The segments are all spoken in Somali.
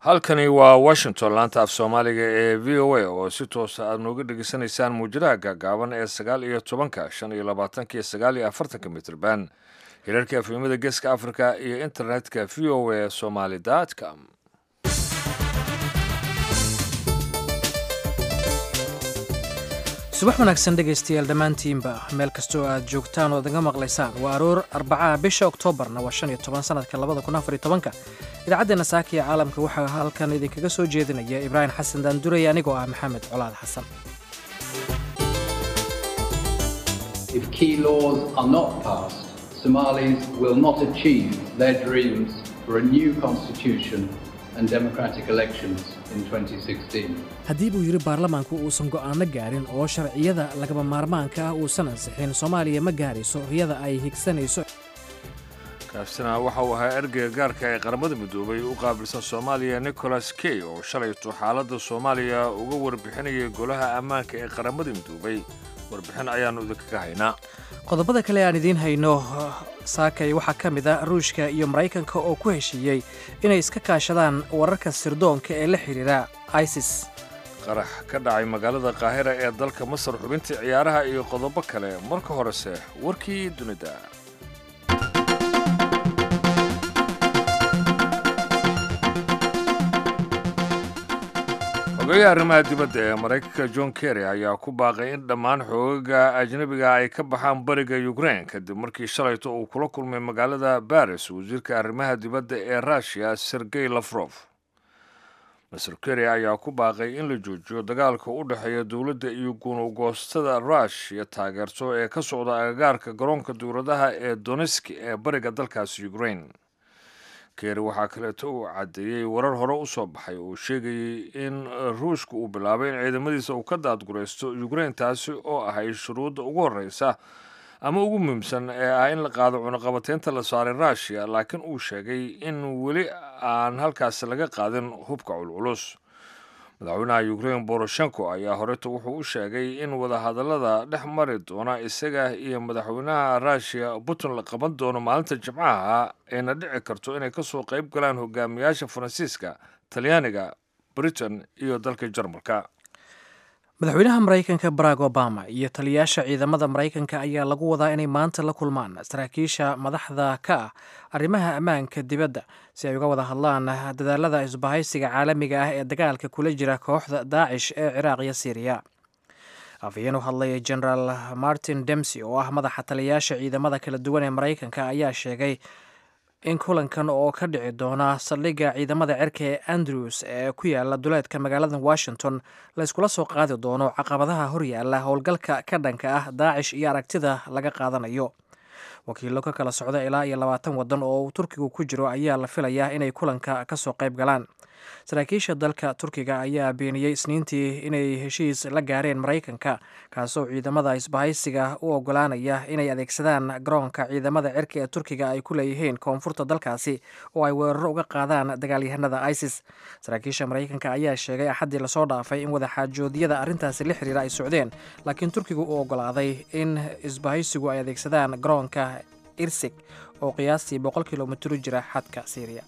halkani waa washington laanta af soomaaliga ee v o a oo si toosa aad nooga dhegeysanaysaan muujadaha gaagaaban ee sagaal iyo tobanka shan iyo labaatanka iyo sagaal iyo afartanka mitrban hirarka afimada geeska africa iyo internetka v o a somaly com subax wanaagsan dhegaystayaal dhammaantiinba meel kastoo aad joogtaan ood naga maqlaysaan waa aroor arbacaha bisha oktoobarna waa shan iyo toban sanadka labada kun afar iyo tobanka idaacaddeena saaka iyo caalamka waxaa halkan idinkaga soo jeedinaya ibraahim xasan daanduray anigoo ah maxamed colaad xasan If key laws are not passed, Somalis will not achieve their dreams for a new constitution and democratic elections in 2016. haddii buu yidhi baarlamaanku uusan go'aano gaarin oo sharciyada lagaba maarmaanka ah uusan ansixin soomaaliya ma gaarayso riyada ay higsanayso kaasina waxa uu ahaa ergeyga gaarka ee qaramada midoobay u qaabilsan soomaaliya nicholas key oo shalayto xaaladda soomaaliya uga warbixinayay golaha ammaanka ee qaramada midoobay warbixin ayaannu idinkaga haynaa qodobada kale aan idiin hayno saakay waxaa ka mid a ruushka iyo maraykanka oo ku heshiiyey inay iska kaashadaan wararka sirdoonka ee la xidhiira isis qarax ka dhacay magaalada qaahira ee dalka masar xubintii ciyaaraha iyo qodobo kale marka horese warkii dunida ogayaha arrimaha dibadda ee maraykanka john kerry ayaa ku baaqay in dhammaan xoogaga ajnebiga ay ka baxaan bariga ukrain kadib markii shalayto uu kula kulmay magaalada baris wasiirka arrimaha dibadda ee russiya sergey lafrof master kerry ayaa ku baaqay in la joojiyo dagaalka u dhexeeya dowladda iyo gunugoostada rushya taageerto ee ka socda agagaarka garoonka dowladaha ee doneski ee bariga dalkaasi ukrain keeri waxaa kaleeto uu caddeeyey warar hore u soo baxay oo sheegayay in ruushka uu bilaabay in ciidamadiisa uu ka daadguraysto ukrain taasi oo ahay shuruudda ugu horreysa ama ugu muhiimsan ee ah in la qaado cunuqabateynta la saaray rushia laakiin uu sheegay in weli aan halkaasi laga qaadin hubka culculus madaxweynaha ukrain boroshenko ayaa horeto wuxuu u sheegay in wadahadallada dhex mari doona isaga iyo madaxweynaha rushia putin la qaban doono maalinta jimcaha ayna dhici karto inay kasoo qayb galaan hogaamiyaasha faransiiska talyaaniga britain iyo dalka jarmalka madaxweynaha maraykanka barack obama iyo taliyayaasha ciidamada maraykanka ayaa lagu wadaa inay maanta la kulmaan saraakiisha madaxda ka ah arrimaha ammaanka dibadda si ay uga wada hadlaan dadaalada isbahaysiga caalamiga ah ee dagaalka kula jira kooxda daacish ee ciraaq iyo siiriya afhayeen u hadlay generaal martin demsy oo ah madaxa taliyayaasha ciidamada kala duwan ee maraykanka ayaa sheegay in kulankan oo ka dhici doona saldhigga ciidamada cerka ee andrews ee ku yaala duleedka magaalada washington la yskula soo qaadi doono caqabadaha horyaala howlgalka ka dhanka ah daacish iyo aragtida laga qaadanayo wakiillo ka kala socda ilaa iyo labaatan waddan oo uu turkigu ku jiro ayaa la filayaa inay kulanka ka soo qayb galaan saraakiisha dalka turkiga ayaa beeniyey isniintii inay heshiis la gaareen maraykanka kaasoo ciidamada isbahaysiga u ogolaanaya inay adeegsadaan garoonka ciidamada cirka ee turkiga ay ku leeyihiin koonfurta dalkaasi oo ay weeraro uga qaadaan dagaalyahanada isis saraakiisha maraykanka ayaa sheegay axaddii lasoo dhaafay in wadaxaajoodyada arrintaasi la xiriira ay socdeen laakiin turkigu uu ogolaaday in isbahaysigu ay adeegsadaan garoonka irsig oo qiyaastii boqol kilomitr jira xadka siiriya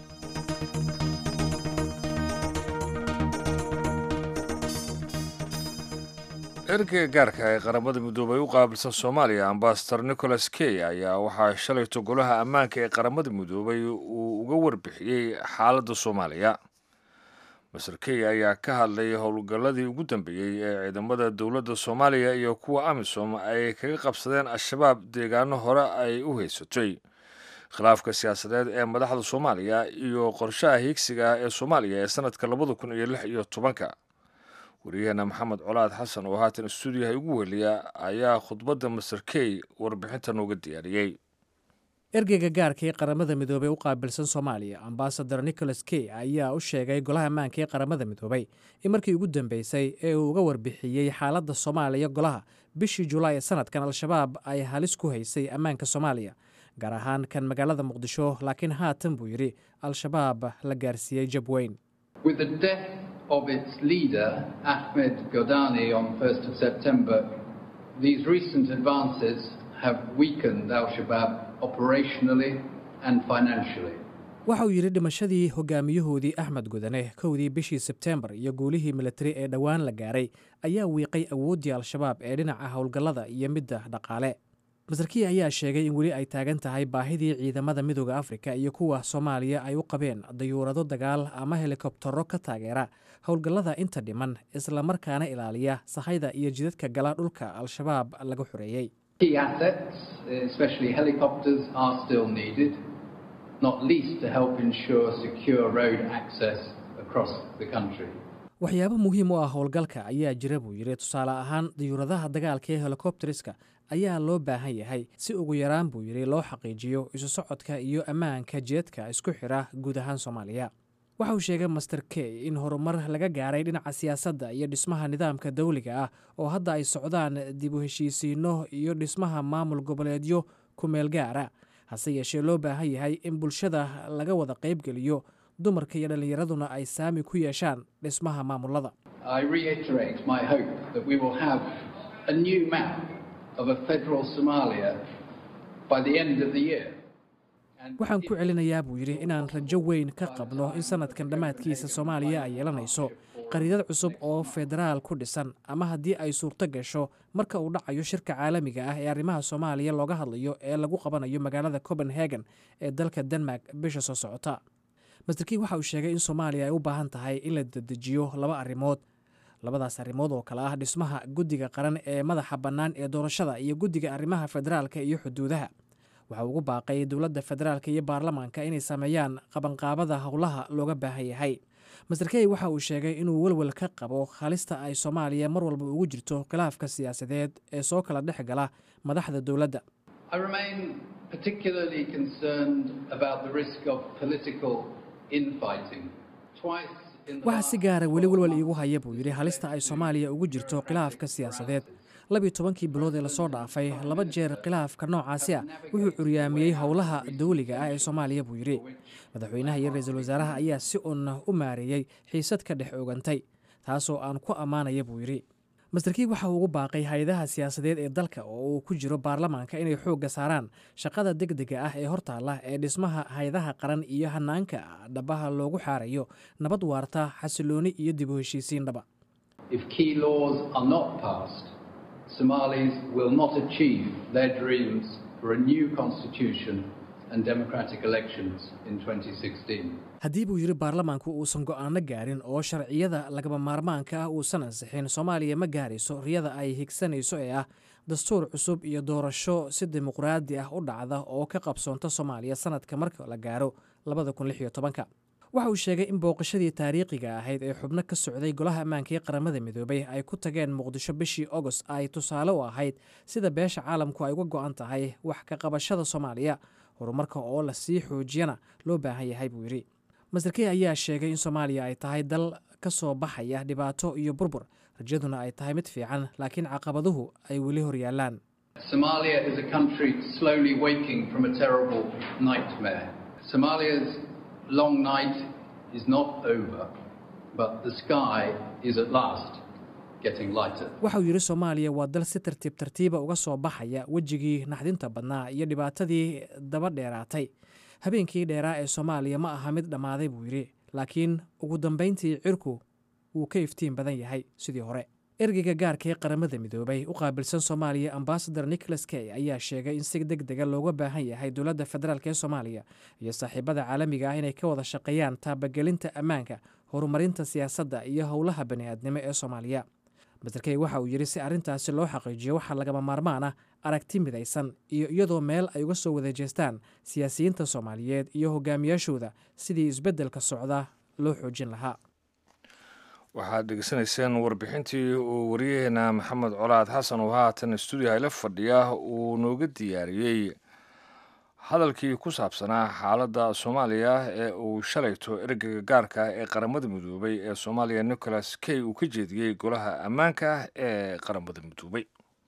ergeyga gaarka ee qaramada midoobay u qaabilsan soomaaliya ambasador nicholas key ayaa waxaa shalayto golaha ammaanka ee qaramada midoobay uu uga warbixiyey xaaladda soomaaliya master key ayaa ka hadlay howlgalladii ugu dambeeyey ee ciidamada dowladda soomaaliya iyo kuwa amisom ay kaga qabsadeen al-shabaab deegaano hore ay u haysatay khilaafka siyaasadeed ee madaxda soomaaliya iyo qorshaha hiigsiga ee soomaaliya ee sanadka labada kun iyo lix iyo tobanka wariyaheena maxamed colaad xasan oo haatan stuudiyaha ugu weliya ayaa khudbadda master key warbixinta nooga diyaariyey ergeyga gaarka ee qaramada midoobey u qaabilsan soomaaliya ambasador nicholas key ayaa u sheegay golaha ammaanka ee qaramada midoobey in markii ugu dambeysay ee uu uga warbixiyey xaaladda soomaaliya golaha bishii julaay ee sanadkan al-shabaab ay halis ku haysay ammaanka soomaaliya gaar ahaan kan magaalada muqdisho laakiin haatan buu yidhi al-shabaab la gaarsiiyey jab weyn With the death of its leader, Ahmed Godani, on 1st of September, these recent advances have weakened Al Shabaab operationally and financially. waxa uu yidhi dhimashadii hogaamiyahoodii axmed gudane kowdii bishii sebteembar iyo guulihii militari ee dhowaan la gaaray ayaa wiiqay awooddii al-shabaab ee dhinaca howlgallada iyo midda dhaqaale masarkiya ayaa sheegay in weli ay taagan tahay baahidii ciidamada midooda afrika iyo kuwa soomaaliya ay u qabeen dayuurado dagaal ama helikobtaro ka taageera howlgallada inta dhiman islamarkaana ilaaliya sahayda iyo jidadka gala dhulka al-shabaab laga xoreeyey Key assets, especially helicopters, are still needed, not least to help ensure secure road access across the country. waxyaabo muhiim u ah howlgalka ayaa jira buu yidhi tusaale ahaan dayuuradaha dagaalka ee helikobteriska ayaa loo baahan yahay si ugu yaraan buu yidhi loo xaqiijiyo isu socodka iyo ammaanka jeedka isku xidha guud ahaan soomaaliya waxa uu sheegay master key in horumar laga gaaray dhinaca siyaasadda iyo dhismaha nidaamka dawliga ah oo hadda ay socdaan dib u heshiisiinno iyo dhismaha maamul goboleedyo ku meel gaara hase yeeshee loo baahan yahay in bulshada laga wada qaybgeliyo dumarka iyo dhallinyaraduna ay saami ku yeeshaan dhismaha maamulada I reiterate my hope that we will have a new map of a federal Somalia by the end of the year. And waxaan ku celinayaa buu yidhi inaan rajo weyn ka qabno in sanadkan dhammaadkiisa soomaaliya ay yeelanayso qariidad cusub oo federaal ku dhisan ama haddii ay suurto gasho marka uu dhacayo shirka caalamiga ah ee arrimaha soomaaliya looga hadlayo ee lagu qabanayo magaalada copenhagen ee dalka denmark bisha soo socota masterkii waxa uu sheegay in soomaaliya ay u baahan tahay in la dedejiyo laba arrimood labadaas arrimood oo kale ah dhismaha guddiga qaran ee madaxa bannaan ee doorashada iyo guddiga arrimaha federaalka iyo xuduudaha waxa ugu baaqay dowladda federaalka iyo baarlamaanka inay sameeyaan qabanqaabada howlaha looga baahan yahay master key waxa uu sheegay inuu welwel ka qabo halista ay soomaaliya mar walba ugu jirto khilaafka siyaasadeed ee soo kala dhex gala madaxda dowladda I remain particularly concerned about the risk of political infighting. Twice in the waxaa last si gaara weli 12 welwel months, iigu haya buu yidhi halista ay soomaaliya ugu jirto khilaafka siyaasadeed labiyo tobankii bilood ee lasoo dhaafay laba jeer khilaafka noocaasi ah wuxuu curyaamiyey howlaha dawliga ah ee soomaaliya buu yidhi madaxweynaha iyo ra-iisul wasaaraha ayaa si un u maareeyey xiisad ka dhex ogantay taasoo aan ku ammaanaya buu yidhi masterkii waxa uu ugu baaqay hay-adaha siyaasadeed ee dalka oo uu ku jiro baarlamaanka inay xoogga saaraan shaqada degdega ah ee hortaalla ee dhismaha hay-adaha qaran iyo hanaanka dhabaha loogu xaarayo nabad waarta xasilooni iyo dib u heshiisiin dhaba If key laws are not passed, Somalis will not achieve their dreams for a new constitution and democratic elections in 2016. haddii buu yidhi baarlamaanku uusan go'aano gaarin oo sharciyada lagaba maarmaanka ah uusan ansixin soomaaliya ma gaarayso riyada ay higsanayso ee ah dastuur cusub iyo doorasho si dimuqraadi ah u dhacda oo ka qabsoonta soomaaliya sanadka marka la gaaro waxa uu sheegay in booqashadii taariikhiga ahayd ee xubno ka socday golaha ammaanka ee qaramada midoobay ay ku tageen muqdisho bishii ogost ay tusaale u ahayd sida beesha caalamku ay uga go'an tahay wax ka qabashada soomaaliya horumarka oo la sii xoojiyana loo baahan yahay buu yidhi masterkey ayaa sheegay in soomaaliya ay tahay dal ka soo baxaya dhibaato iyo burbur rajaduna ay tahay mid fiican laakiin caqabaduhu ay weli horyaalaan Somalia is a country slowly waking from a terrible nightmare. Somalia's long night is not over, but the sky is at last getting lighter. waxa uu yidhi soomaaliya waa dal si tartiib tartiiba uga soo baxaya wejigii naxdinta badnaa iyo dhibaatadii daba dheeraatay habeenkii dheeraa ee soomaaliya ma aha mid dhammaaday buu yidhi laakiin ugu dambayntii cirku wuu ka iftiin badan yahay sidii hore ergeyga gaarka ee qaramada midoobay u qaabilsan soomaaliya ambasador nicholas key ayaa sheegay in si deg dega looga baahan yahay dowladda federaalk ee soomaaliya iyo saaxiibada caalamiga ah inay ka wada shaqeeyaan taabagelinta ammaanka horumarinta siyaasadda iyo howlaha bani'aadnimo ee soomaaliya masterkey waxa uu yidhi si arrintaasi loo xaqiijiyo waxaa lagama maarmaan ah aragti midaysan iyo iyadoo meel ay uga soo wada jeestaan siyaasiyiinta soomaaliyeed iyo hogaamiyaashooda sidii isbeddelka socda loo xoojin lahaa waxaad dhegeysanayseen warbixintii uu wariyaheena maxamed colaad xasan oo haatan stuudiyaha ila fadhiya uu nooga diyaariyey hadalkii ku saabsanaa xaaladda soomaaliya ee uu shalayto ergeyga gaarka ah ee qaramada midoobay ee soomaaliya nicholas key uu ka jeediyey golaha ammaanka ee qaramada midoobay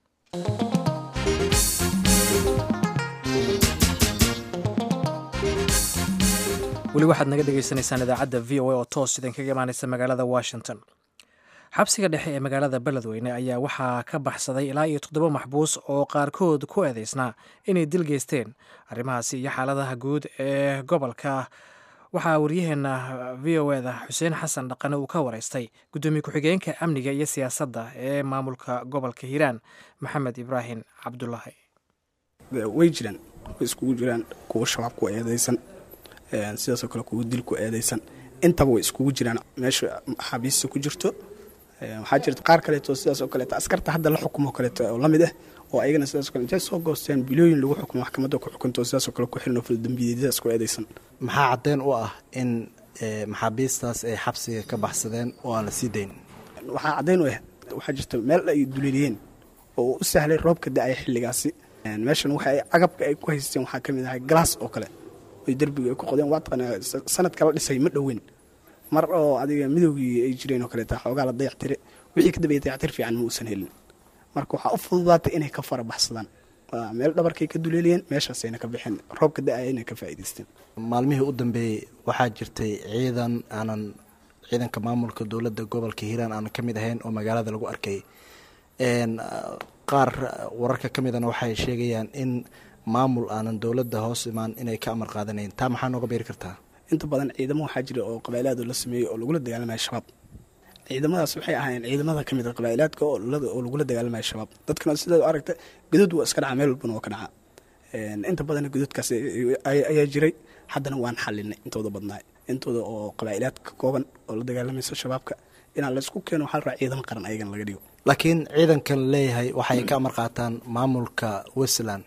weli waxaad naga dhegaysanaysaan idaacadda v o a oo toos idinkaga imaanaysa magaalada washington xabsiga dhexe ee magaalada beledweyne ayaa waxaa ka baxsaday ilaa iyo toddoba maxbuus oo qaarkood ku eedeysnaa inay dil geysteen arrimahaasi iyo xaaladaha guud ee gobolka waxaa waryaheena v o eda xuseen xasan dhaqane uu ka wareystay guddoomiye ku-xigeenka amniga iyo siyaasadda ee maamulka gobolka hiiraan maxamed ibraahim cabdulaahi way jiraan way iskugu jiraan kuwa shabaab ku eedeysan sidaasoo kale kuwa dil ku eedeysan intaba way iskugu jiraan meesha maxaabiista ku jirto waxaa jirta qaar kaleeto sidaas oo kaleeto askarta hadda la xukumo kaleeto oo lamid ah oo ayagana sidaas kale intay soo goosteen bilooyin lagu xukumo maxkamadda ku xukunto sidaasoo kale ku xiran oo faldambiyeedyadaas ku eedeysan maxaa caddeyn u ah in maxaabiistaas ay xabsiga ka baxsadeen oo aan la sii dayn waxaa caddeyn u ah waxaa jirta meel ay duleeliyeen oo u sahlay roobka da-aya xilligaasi meeshan waxa ay agabka ay ku haysteen waxaa ka mid ahay galaas oo kale oy derbiga ay ku qodeen waa taqaanaa sanadka la dhisay ma dhoweyn mar oo adiga midowgii ay jireen oo kaleeta xoogaa la dayactire wixii ka dambeeyay dayactir fiican ma uusan helin marka waxaa u fududaatay inay ka fara baxsadaan meel dhabarkay ka duleeliyeen meeshaasayna ka baxeen roobka da-aya inay ka faa'iidaysteen maalmihii u dambeeyey waxaa jirtay ciidan aanan ciidanka maamulka dowladda gobolka hiiraan aanan ka mid ahayn oo magaalada lagu arkay qaar wararka ka midana waxay sheegayaan in maamul aanan dowladda hoos imaan inay ka amar qaadanayn taa maxaa nooga beeri kartaa inta badan ciidamo waxaa jira oo qabaa'ilaad la sameeyey oo lagula dagaalamaya shabaab ciidamadaas waxay ahaayeen ciidamada ka mid a qabaa'ilaadka oo lagula dagaalamaya shabaab dadkana sidaad aragta godod waa iska dhaca meel walbana waa ka dhaca inta badan gododkaas ayaa jiray haddana waan xalinay intooda badnaay intooda oo qabaa'ilaad ka kooban oo la dagaalamaysa shabaabka inaan laysku keeno waxaa la rabaa ciidamo qaran ayagana laga dhigo laakiin ciidankan leeyahay waxay ka amar qaataan maamulka westland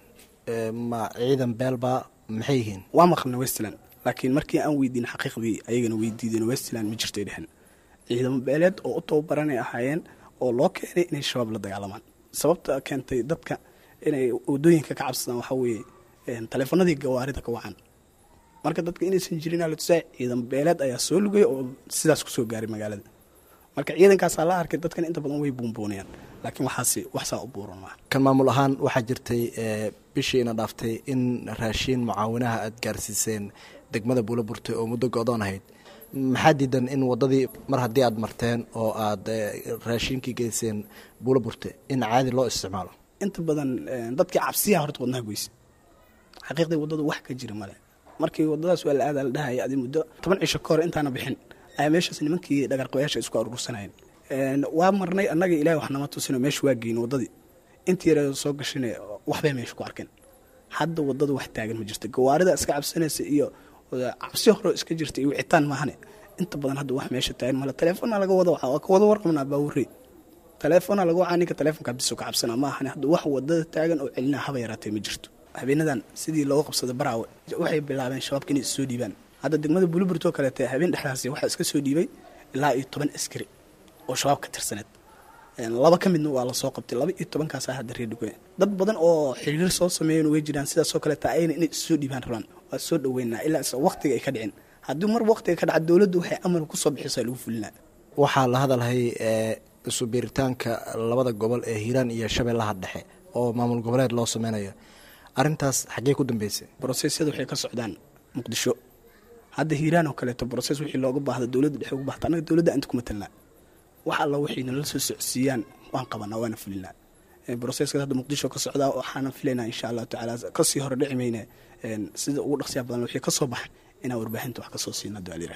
ma ciidan beelba maxay yihiin waa maqlna westland laakiin markii aan weydiin xaqiiqdii ayagana weydiideen westland ma jirtay dhehen ciidamo beeleed oo u tababaranay ahaayeen oo loo keenay inay shabaab la dagaalamaan sababta keentay dadka inay wadooyinka ka cabsadaan waxaa weeye taleefanadii gawaarida ka wacan marka dadka inaysan jirin alatusaa ciidan beeleed ayaa soo lugay oo sidaas kusoo gaaray magaalada marka ciidankaasaa la arkay dadkan inta badan way buunbuunayaan laakiin waxaas waxsaa u buuran maa kan maamul ahaan waxaa jirtay bishiina dhaaftay in raashiin mucaawinaha aada gaarsiiseen degmada buula burtay oo muddo go-doon ahayd maxaa diidan in waddadii mar haddii aada marteen oo aada raashiinkii geyseen buula burte in caadi loo isticmaalo inta badan dadkii cabsiyaha horta wadnaha goysa xaqiiqdii waddada wax ka jira male markii waddadaas waa la aadaa la dhahaya adi muddo toban cisho ka hor intaana bixin ayaa meeshaas nimankii dhagarqabayaasha isku aruursanayeen waa marnay annaga ilahay wax nama tusino meesha waa geyn waddadii intii yare soo gashine waxbay meesha ku arkeen hadda waddada wax taagan ma jirto gawaarida iska cabsanaysa iyo cabsi hore iska jirta iyo wicitaan maahane inta badan hadda wax meesha taagan male taleefona laga wada waa ka wada warqabnaa baawurey taleefona laga wacaa ninka taleefonka biso ka cabsana maahane hadda wax waddada taagan oo celinaa haba yaraatee ma jirto habeenadan sidii looga qabsaday baraawe waxay bilaabeen shabaabka inay issoo dhiibaan hadda degmada buluburtoo kaleete habeen dhexdaasi waxaa iska soo dhiibay ilaa iyo toban askari oo shabaab ka tirsaneed laba ka midna waa lasoo qabtay laba iyo tobankaasa hadda reerdhigo dad badan oo xiriir soo sameeyen way jiraan sidaasoo kaleeta ayna inay issoo dhiibaan rabaan waa soo dhaweynaa ilaa is waqtiga ay ka dhicin haddii mar waqtiga ka dhaca dowladdu waxay amar kusoo bixisaa lagu fulinaa waxaa la hadalhay isu biiritaanka labada gobol ee hiiraan iyo shabeellaha dhexe oo maamul goboleed loo sameynayo arrintaas xaggee ku dambeysay brosesyada waxay ka socdaan muqdisho hadda hiiraan oo kaleeto broses wixii looga baahda dowladda dhexe uga bahta annaga dowladda anta kuma talnaa wax alla waxay nala soo socsiiyaan waan qabanaa waana fulinaa broseskaas hadda muqdisho ka socdaa waxaana filaynaa insha allahu tacaala kasii hore dhici mayne sida ugu dhaqsiya badan wixii ka soo baxa inaan warbaahinta wax kasoo siina dualira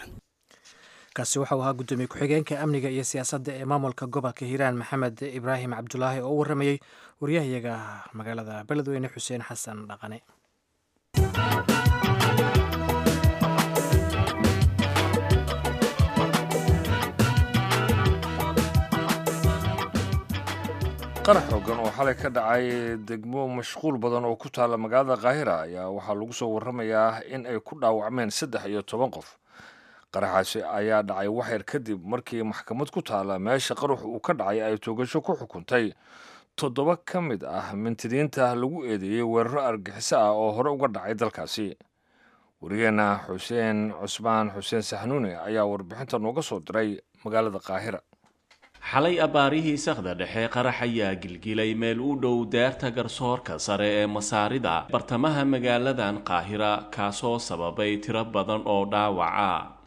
kaasi waxau ahaa guddoomiye ku-xigeenka amniga iyo siyaasadda ee maamulka gobolka hiiraan maxamed ibraahim cabdulaahi oo u waramayey waryahayaga magaalada beledweyne xuseen xasan dhaqane qarax xoogan oo xalay ka dhacay degmo mashquul badan oo ku taalla magaalada kaahira ayaa waxaa lagu soo warramayaa in ay ku dhaawacmeen saddex iyo toban qof qaraxaasi ayaa dhacay waxyar kadib markii maxkamad ku taalla meesha qarax uu ka dhacay ay toogasho ku xukuntay toddoba ka mid ah mintidiinta lagu eedeeyey weeraro argixiso ah oo hore uga dhacay dalkaasi wariyeenna xuseen cusmaan xuseen saxnuune ayaa warbixinta nooga soo diray magaalada kaahira xalay abbaarihii sakhda dhexe qarax ayaa gilgilay meel u dhow daarta garsoorka sare ee masaarida bartamaha magaaladan qaahira kaasoo sababay tiro badan oo dhaawaca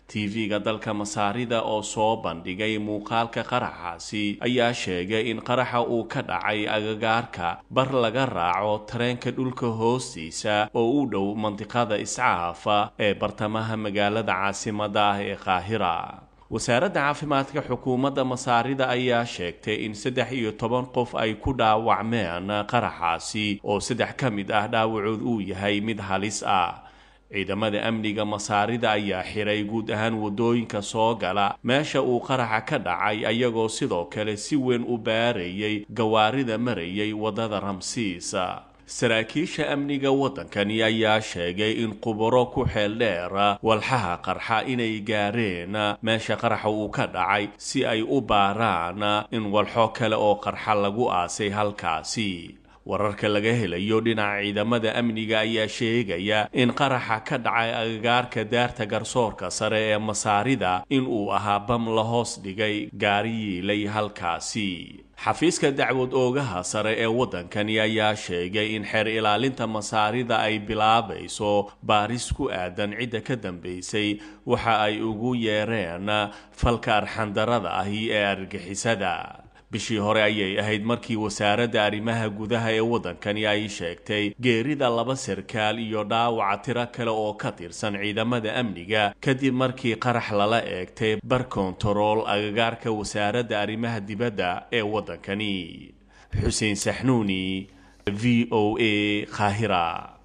tv-ga dalka masaarida oo soo bandhigay muuqaalka qaraxaasi ayaa sheegay in qaraxa uu ka dhacay agagaarka bar laga raaco tareenka dhulka hoostiisa oo u dhow mandiqada iscaafa ee bartamaha magaalada caasimada ah ee qaahira wasaaradda caafimaadka xukuumadda masaarida ayaa sheegtay in saddex iyo toban qof ay ku dhaawacmeen qaraxaasi oo saddex ka mid ah dhaawacood uu yahay mid halis ah ciidamada amniga masaarida ayaa xiray guud ahaan waddooyinka soo gala meesha uu qaraxa ka dhacay ayagoo sidoo kale si weyn u baarayay gawaarida marayay waddada ramsiis saraakiisha amniga waddankani ayaa sheegay in qubaro ku xeel dheer walxaha qarxa inay gaareen meesha qaraxa uu ka dhacay si ay u baaraan in walxo kale oo qarxa lagu aasay halkaasi wararka laga helayo dhinaca ciidamada amniga ayaa sheegaya in qaraxa ka dhacay agagaarka daarta garsoorka sare ee masaarida in uu ahaa bam la hoos dhigay gaari yiilay halkaasi xafiiska dacwad oogaha sare ee waddankani ayaa sheegay in xeer ilaalinta masaarida ay bilaabayso baaris ku aadan cidda ka dambaysay waxa ay ugu yeereen falka arxandarada ahi ee argixisada bishii hore ayay ahayd markii wasaaradda arrimaha gudaha ee waddankani ay sheegtay geerida laba sarkaal iyo dhaawaca tiro kale oo ka tirsan ciidamada amniga kadib markii qarax lala eegtay bar kontarool agagaarka wasaaradda arrimaha dibadda ee waddankani xuseen saxnuuni v o a qaahira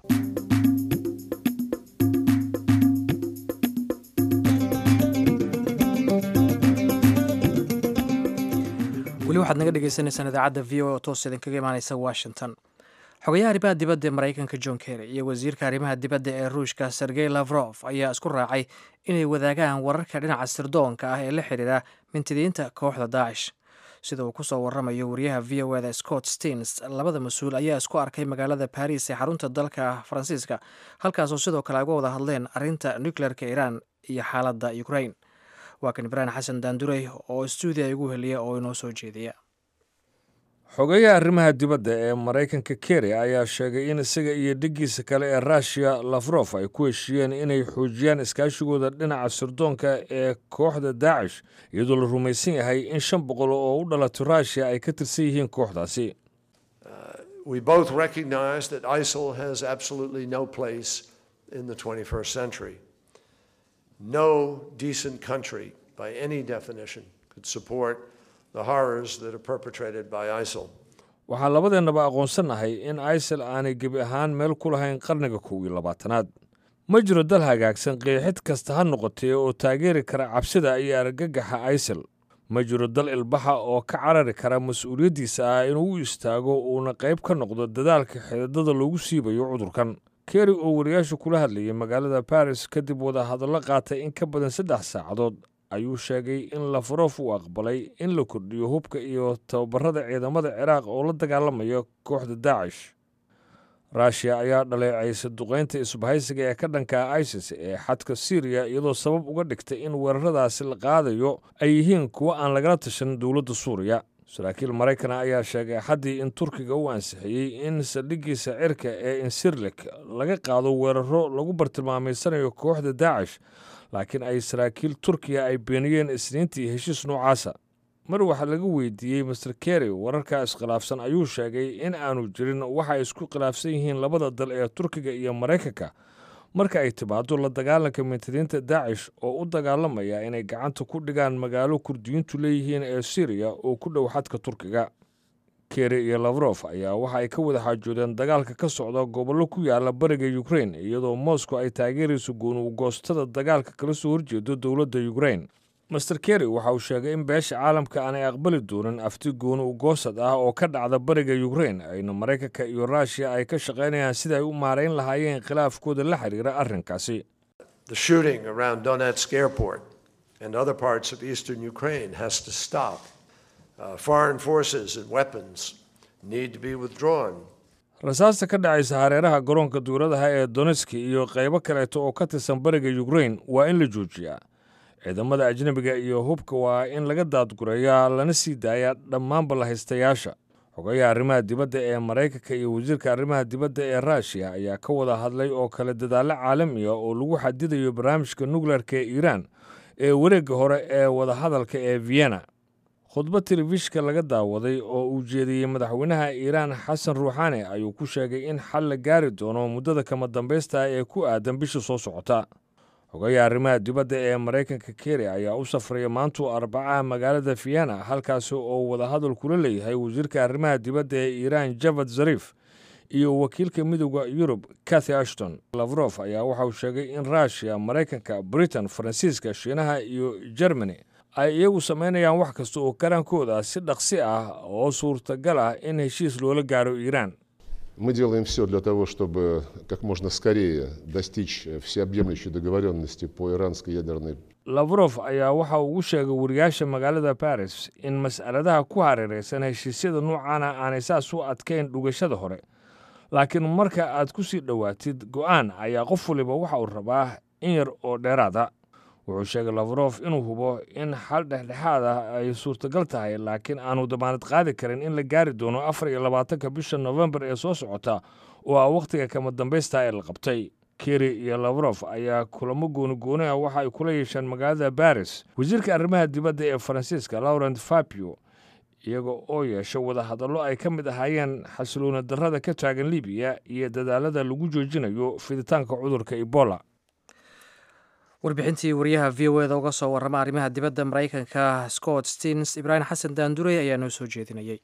weli waxaad naga dhegeysaneysaan idaacadda v o oo toos idinkaga imaaneysa washington xogayaha arrimaha dibadda ee maraykanka john kerry iyo wasiirka arrimaha dibadda ee ruushka sergey lavrof ayaa isku raacay inay wadaagaan wararka dhinaca sirdoonka ah ee la xiriira mintidiinta kooxda daacish sida uu kusoo waramayo wariyaha v o eda scott stens labada mas-uul ayaa isku arkay magaalada baris ee xarunta dalka faransiiska halkaasoo sidoo kale ay uga wada hadleen arrinta nucleerka iiraan iyo xaaladda ukraine waa kan ibraahim xasan daandurey oo stuudiya igu heliya oo inoo soo jeediya xogeyaha arrimaha dibadda ee maraykanka keri ayaa sheegay in isaga iyo dhiggiisa kale ee ruushiya lafrof ay ku heshiiyeen inay xoojiyaan iskaashigooda dhinaca sirdoonka ee kooxda daacish iyadoo la rumaysan yahay in shan boqol oo u dhalatay ruushiya ay ka tirsan yihiin kooxdaasi We both recognize that ISIL has absolutely no place in the 21st century. No decent country, by any definition, could support the horrors that are perpetrated by ISIL. waxaan labadeennaba aqoonsannahay in isil aanay gebi ahaan meel ku lahayn qarniga kow iyo labaatanaad ma jiro dal hagaagsan qeexid kasta ha noqotee oo taageeri kara cabsida iyo argagaxa isil ma jiro dal ilbaxa oo ka carari kara mas-uuliyaddiisa ah inuu u istaago uuna qayb ka noqdo dadaalka xididada loogu siibayo cudurkan keri oo wariyaasha kula hadlayay magaalada baris kadib wadahadallo qaatay in ka badan saddex saacadood ayuu sheegay in lafarof uu aqbalay in la kordhiyo hubka iyo tababarada ciidamada ciraaq oo la dagaalamaya kooxda daacish ruushiya ayaa dhaleecaysa duqaynta isbahaysiga ee ka dhanka isis ee xadka syriya iyadoo sabab uga dhigtay in weeraradaasi la qaadayo ay yihiin kuwo aan lagala tashan dowladda suuriya saraakiil maraykana ayaa sheegay xaddii in turkiga uu ansixiyey in saldhiggiisa cirka ee insirlik laga qaado weeraro lagu bartilmaamaysanayo kooxda daacish laakiin ay saraakiil turkiya ay beeniyeen isniintii heshiis noocaasa mar waxaa laga weydiiyey master keri wararkaa iskhilaafsan ayuu sheegay in aanu jirin waxa ay isku khilaafsan yihiin labada dal ee turkiga iyo maraykanka marka ay timaado la dagaalanka mintidiinta daacish oo u dagaalamaya inay gacanta ku dhigaan magaalo kurdiyiintu leeyihiin ee syriya oo ku dhow xadka turkiga keri iyo lafrof ayaa waxa ay ka wada xaajoodeen dagaalka ka socda gobollo ku yaala bariga ukrain iyadoo moscow ay taageerayso goonugoostada dagaalka kala soo horjeedo dowladda ukrain master keri waxa uu sheegay in beesha caalamka aanay aqbali doonin afti gooni ugoosad ah oo ka dhacda bariga ukrain ayna maraykanka iyo ruushiya ay ka shaqaynayaan sida ay u maarayn lahaayeen khilaafkooda la xiriira arrinkaasi The shooting around Donetsk airport and other parts of eastern Ukraine has to stop. Uh, foreign forces and weapons need to be withdrawn. rasaasta ka dhacaysa hareeraha garoonka duuradaha ee donetski iyo qaybo kaleeto oo ka tirsan bariga ukrain waa in la joojiyaa ciidamada ajnebiga iyo hubka waa in laga daadgureeyaa lana sii daayaa dhammaanba lahaystayaasha xogayaha arrimaha dibadda ee maraykanka iyo wasiirka arrimaha dibadda ee ruushiya ayaa ka wada hadlay oo kale dadaallo caalami ah oo lagu xadidayo barnaamijka nukleerka ee iiraan ee wareegga hore ee wadahadalka ee vienna khudbad telefishka laga daawaday oo uu jeediyey madaxweynaha iiraan xasan ruuxaani ayuu ku sheegay in xal la gaari doono muddada kama dambaysta ee ku aadan bisha soo socota xogayaha arrimaha dibadda ee maraykanka keri ayaa u safraya maantuu arbacaha magaalada vienna halkaasi oo wadahadal kula leeyahay wasiirka arrimaha dibadda ee iiraan javad zarif iyo wakiilka midooda yurub kathy ashton lavrof ayaa waxauu sheegay in ruushiya maraykanka britain faransiiska shiinaha iyo germany ay iyagu samaynayaan wax kasta oo karaankooda si dhaqsi ah oo suurtagal ah in heshiis loola gaaro iiraan Мы делаем все для того, чтобы как можно скорее достичь всеобъемлющей договоренности по иранской ядерной lavrof ayaa waxa uu ugu sheegay wariyaasha magaalada baris in mas'aladaha ku hareeraysan heshiisyada noocaana aanay saas u adkayn dhugashada hore laakiin marka aad ku sii dhowaatid go'aan ayaa qof waliba waxa uu rabaa in yar oo dheeraada wuxuu sheegay lavrof inuu hubo in xal dhexdhexaad ah ay suurtagal tahay laakiin aanu damaanad qaadi karin in la gaari doono afar iyo labaatanka bisha nofembar ee soo socota oo ah wakhtiga kama dambaysta ee la qabtay keri iyo lavrof ayaa kulamo goonigooni ah waxa ay kula yeesheen magaalada baris wasiirka arrimaha dibadda ee faransiiska laurent fabio iyaga oo yeesha wadahadallo ay ka mid ahaayeen xasiloona darrada ka taagan libiya iyo dadaalada lagu joojinayo fiditaanka cudurka ebola warbixintii wariyaha v o eda uga soo warrama arrimaha dibadda maraykanka scott stens ibraahim xasan daandurey ayaa noo soo jeedinayay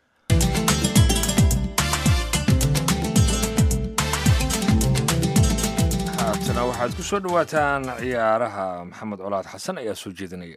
haatana waxaad ku soo dhowaataan ciyaaraha maxamed colaad xasan ayaa soo jeedinaya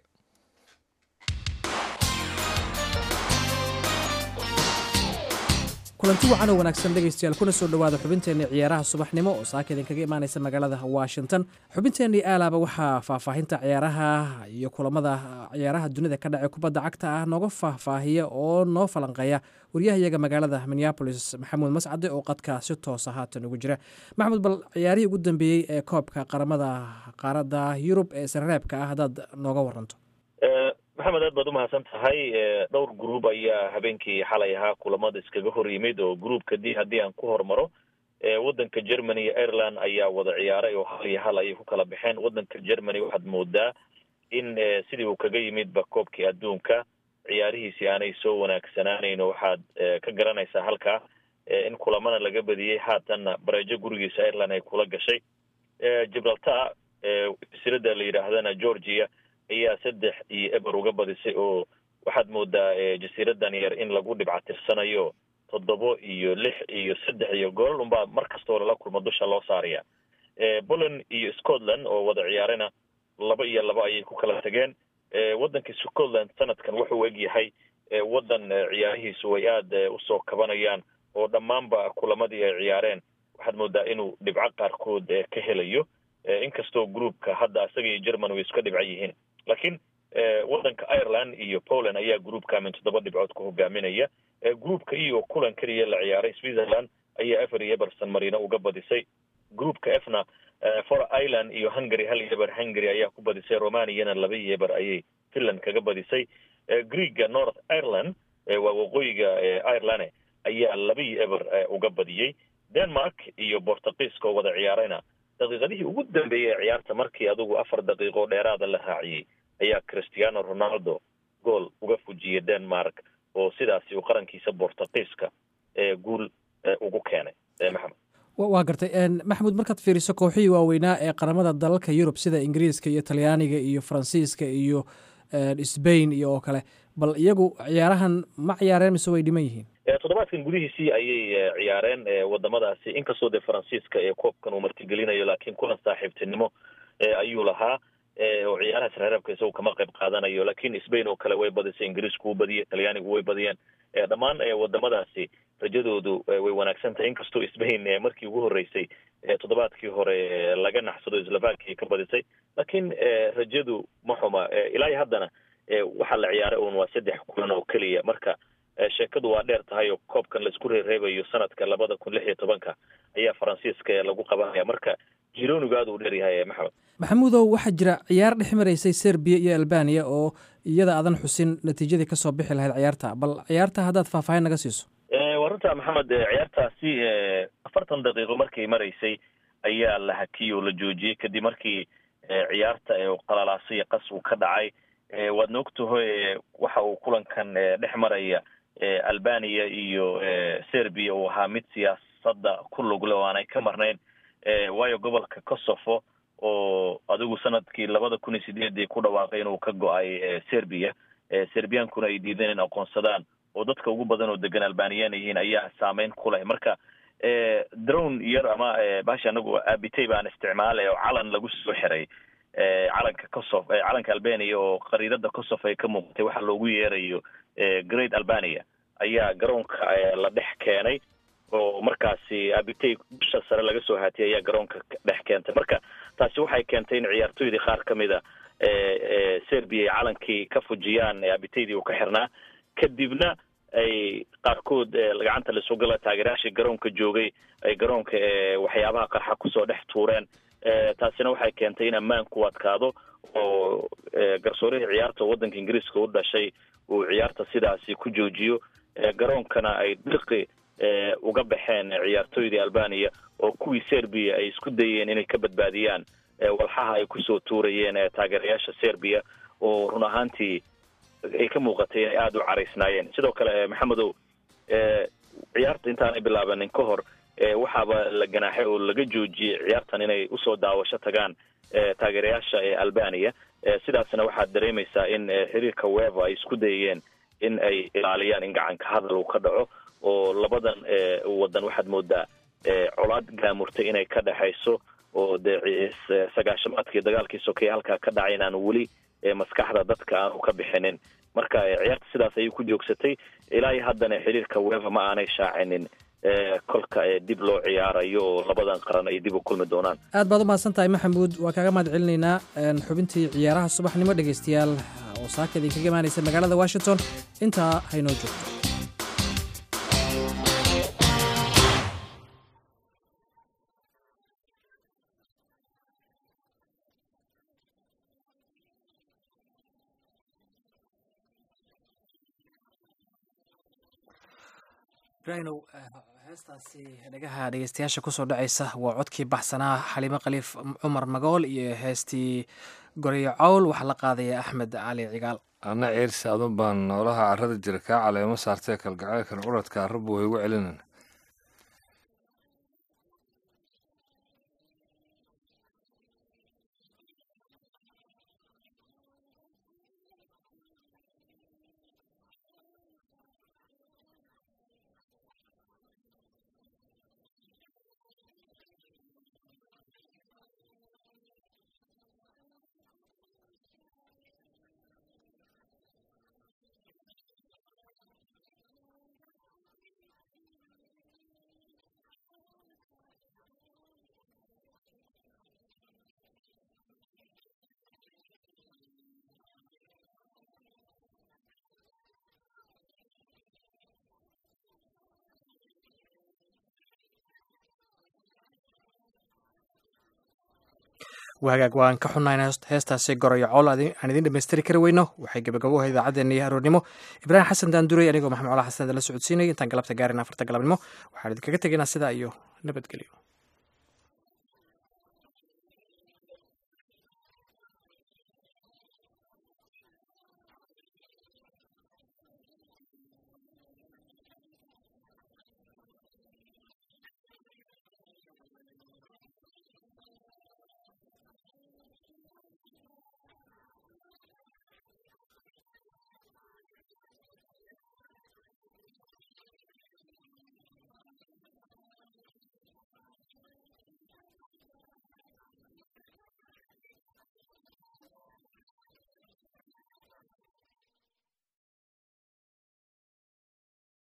kulanti wacan oo wanaagsan dhegaystayaal kuna soo dhowaada xubinteenni ciyaaraha subaxnimo oo saaka idinkaga imaanaysa magaalada washington xubinteenni aalaaba waxaa faahfaahinta ciyaaraha iyo kulamada ciyaaraha dunida ka dhace kubadda cagta ah nooga faahfaahiya oo noo falanqeeya waryahayaga magaalada minneabolis maxamuud mascade oo qadka si toosa haatan ugu jira maxamuud bal ciyaarihii ugu dambeeyey ee koobka qaramada qaaradda yurub ee sarareebka ah haddaad nooga waranto maxamed aad baad umahadsan tahay dhowr gruub ayaa habeenkii xalay ahaa kulamada iskaga hor yimid oo gruubka d haddii aan ku hormaro waddanka germany iyo ireland ayaa wada ciyaaray oo hal iyo hal ayay ku kala baxeen waddanka germany waxaad moodaa in sidii uu kaga yimidba koobkii adduunka ciyaarihiisii aanay soo wanaagsanaanayn oo waxaad ka garanaysaa halkaa in kulamana laga badiyey haatanna bareejo gurigiisa ireland ay kula gashay gibraltar silada la yidhaahdana georgia ayaa saddex iyo eber uga badisay oo waxaad moodaa jasiiradan yar in lagu dhibcatirsanayo toddobo iyo lix iyo saddex iyo goolal unbaa mar kastoo lala kulmo dusha loo saaraya poland iyo scotland oo wada ciyaarena laba iyo laba ayay ku kala tageen waddanka scotland sanadkan wuxuu eg yahay waddan ciyaarihiisu ay aada usoo kabanayaan oo dhammaanba kulamadii ay ciyaareen waxaad moodaa inuu dhibco qaarkood ka helayo inkastoo groupka hadda isaga iyo german way iska dhibca yihiin laakiin waddanka ireland iyo poland ayaa groupka min toddoba dhibcood ku hogaaminaya groupka iyo kulan keliya la ciyaaray switzerland ayaa efer iyo eberson marino uga badisay groupka efna for ireland iyo hungary hal iyo eber hungary ayaa ku badisay romaniyana laba iyo eber ayay finland kaga badisay greega north ireland waa waqooyiga ireland ayaa laba iyo eber uga badiyey denmark iyo bortugiiska oo wada ciyaarayna daqiiqadihii ugu dambeeyey ee ciyaarta markii adugu afar daqiiqo dheeraada la raaciyey ayaa christiano ronaldo gool uga fujiyey denmark oo sidaasi uu qarankiisa bortugiiska guul ugu keenay maxamed waa gartay maxamuud markaad fiiriso kooxihii waaweynaa ee qaramada dalalka yurub sida ingiriiska iyo talyaaniga iyo faransiiska iyo sbain iyo oo kale bal iyagu ciyaarahan ma ciyaareen mise way dhiman yihiin toddobaadkan gudihiisii ayay ciyaareen wadamadaasi inkastoo dee faransiiska ee koobkan uu martigelinayo laakiin kulan saaxiibtinimo ayuu lahaa oo ciyaaraha sreereebka isagu kama qayb qaadanayo laakiin sbain oo kale way badisay ingiriisku wuu badiyey talyaanigu way badiyeen dhammaan wadamadaasi rajadoodu way wanaagsan tahay inkastoo sbain markii ugu horreysay toddobaadkii hore laga naxsado slovakia ka badisay laakiin rajadu ma xuma ilaa iyo haddana waxaa la ciyaaray un waa saddex kulan oo keliya marka sheekadu waa dheer tahay oo koobkan laisku reereebayo sanadka labada kun lix iyo tobanka ayaa faransiiska lagu qabanaya marka jironigu aad uu dheer yahay maxamed maxamuudow waxaa jira ciyaar dhex maraysay serbiya iyo albaniya oo iyada aadan xusin natiijadii kasoo bixi lahayd ciyaarta bal ciyaarta haddaad faahfaahin naga siiso waa runta maxamed ciyaartaasi afartan daqiiqo markay maraysay ayaa la hakiyey oo la joojiyey kadib markii ciyaarta qalalaasay qas uu ka dhacay waadna ogtaho waxa uu kulankan dhex maraya albania iyo serbia uu ahaa mid siyaasadda ku lugle oo aanay ka marnayn waayo gobolka kosovo oo adigu sanadkii labada kun iyo sideedii ku dhawaaqay inuu ka go-ay serbia serbiyankuna ay diideen in aqoonsadaan oo dadka ugu badan oo degan albaniyan yihiin ayaa saameyn ku leh marka drone yar ama baasha anagu abitay baan isticmaalay oo calan lagu soo xiray calanka kosovo calanka albania oo qariidada kosovo ay ka muuqatay waxa loogu yeerayo great albania ayaa garoonka la dhex keenay oo markaasi abitay dusha sare laga soo haatiyay ayaa garoonka dhex keentay marka taasi waxay keentay in ciyaartoydii qaar ka mid a serbia ay calankii ka fujiyaan abitaydii uu ka xirnaa kadibna ay qaarkood gacanta laisugala taageerayaashii garoonka joogay ay garoonka waxyaabaha qarxa kusoo dhex tuureen taasina waxay keentay in ammaanku adkaado oo garsoorihii ciyaarta waddanka ingiriiska u dhashay uu ciyaarta sidaasi ku joojiyo garoonkana ay dirqi uga baxeen ciyaartooydii albania oo kuwii serbia ay isku dayeen inay ka badbaadiyaan walxaha ay kusoo tuurayeen taageerayaasha serbia oo run ahaantii ay ka muuqatay inay aada u caraysnaayeen sidoo kale maxamedow ciyaarta intaanay bilaabanin ka hor waxaaba la ganaaxay oo laga joojiyey ciyaartan inay usoo daawasho tagaan taageerayaasha ee albania sidaasna waxaad dareemaysaa in xiriirka weva ay isku dayayeen in ay ilaaliyaan in gacanka hadal uu ka dhaco oo labadan wadan waxaad moodaa colaad gaamurtay inay ka dhexayso oo dee sagaashamaadkii dagaalkii sokeeye halkaa ka dhacay inaanu weli maskaxda dadka aanu ka bixinin marka ciyaarta sidaas ayay ku joogsatay ilaa iyo haddana xiriirka weva ma aanay shaacinin kolka dib loo ciyaarayo oo labadan qaran ay dib u kulmi doonaan aad baad u mahadsan tahay maxamuud waa kaaga mahad celinaynaa xubintii ciyaaraha subaxnimo dhegaystayaal oo saaka idinkaga imaanaysa magaalada washington intaa haynoo joogto rinow heestaasi dhagaha dhegeystayaasha kusoo dhacaysa waa codkii baxsanaa xaliimo khaliif cumar magool iyo heestii goreyo cawl waxaa la qaadaya axmed cali cigaal anna ceersi adun baan noolaha carrada jira kaa caleemo saartee kalgacaylkan curadka arrabu way igu celinin wahagaag waan ka xunnayn heestaasi gorayo cowl aan idiin dhamaystiri kari weyno waxay gabagabo ahayd idaacaddeena iyo aroornimo ibraahim xasan daanduray anigoo maxamed cola xasan la socodsiinay intaan galabta gaarin afarta galabnimo waxaan idinkaga tegaynaa sidaa iyo nabadgelyo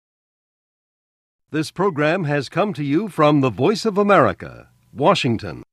This program has come to you from the Voice of America, Washington.